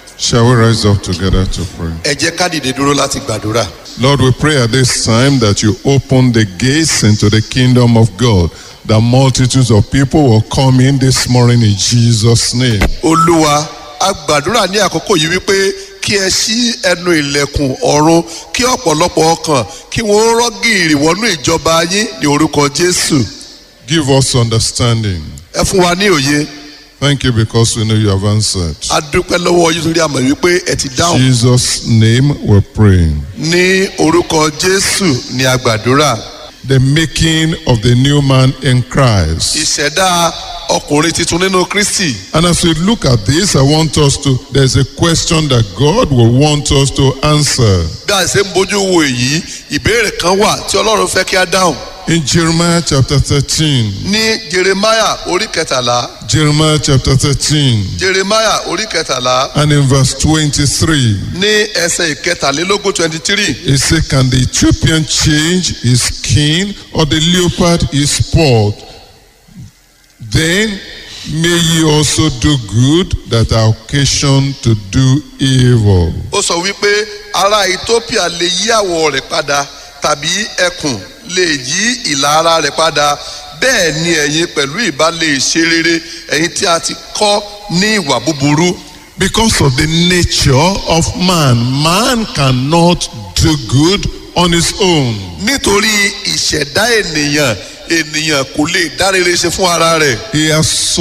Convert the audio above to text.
Shall we rise up together to pray? ẹ jẹ́ ká dìde dúró láti gbàdúrà. Lord, we pray at this time that you open the gates into the kingdom of God, that multitudes of people will come in this morning in Jesus' name. olúwa a gbàdúrà ní àkókò yìí wípé kí ẹ ṣí ẹnu ìlẹ̀kùn ọ̀run kí ọ̀pọ̀lọpọ̀ ọkàn kí wọ́n rọ́gìrì wọnú ìjọba yín ní orúkọ jésù Give us understanding. ẹ fún wa ní òye Thank you because we know you have answered. a dúpẹ́ lọ́wọ́ yín torí àmọ̀ wípé ẹ ti dáhùn Jesus' name we pray. ní orúkọ jésù ní a gbàdúrà The making of the new man in Christ. ìṣẹ̀dá ọkùnrin tuntun nínú kristi And as we look at this, I want us to, there's a question that God will want us to answer. bí a ṣe ń bójú wo èyí ìbéèrè kan wà tí ọlọ́run fẹ́ kí a dáhùn In Jeremiah chapter 13, ní jeremiah orí kẹtàlá Jeremiah chapter 13, jeremiah orí kẹtàlá and in verse 23, ní ẹsẹ̀ ìkẹtàlélógún twenty three it says, Can the Ethiopian change his skin or the leopard his spot? Then may ye also do good that are occasion to do evil. ó sọ wípé ará ethiopia lè yí àwọ̀ rẹ̀ padà tàbí ẹkùn lè yí ìlà ara rẹ̀ padà bẹ́ẹ̀ ni ẹ̀yin pẹ̀lú ìbá lè ṣe rere ẹ̀yin tí a ti kọ́ ní ìwà búburú Because of the nature of man, man cannot do good on his own. nítorí ìṣẹ̀dá ènìyàn ènìyàn kò lè dá rere ṣe fún ara rẹ̀ He has